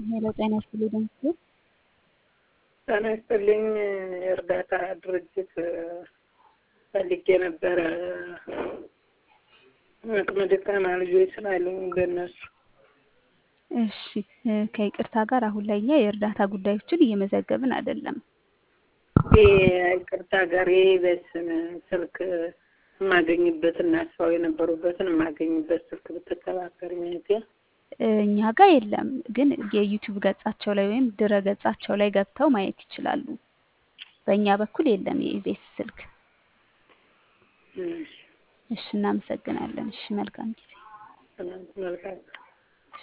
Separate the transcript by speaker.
Speaker 1: ሄሎ ጤና ይስጥልኝ ደምስ
Speaker 2: ጤና ይስጥልኝ። የእርዳታ ድርጅት ፈልጌ ነበረ። አቅመ ደካማ ልጆች ስላሉኝ በእነሱ
Speaker 1: እሺ ከይቅርታ ጋር አሁን ላይ እኛ የእርዳታ ጉዳዮችን እየመዘገብን አይደለም።
Speaker 2: ይቅርታ ጋር በስም ስልክ የማገኝበትና ሰው የነበሩበትን የማገኝበት ስልክ ብትተባበር ሚኒቴ
Speaker 1: እኛ ጋር የለም፣ ግን የዩቲዩብ ገጻቸው ላይ ወይም ድረ ገጻቸው ላይ ገብተው ማየት ይችላሉ። በእኛ በኩል የለም የኢቤስ ስልክ። እሺ እናመሰግናለን። እሺ መልካም ጊዜ።
Speaker 2: መልካም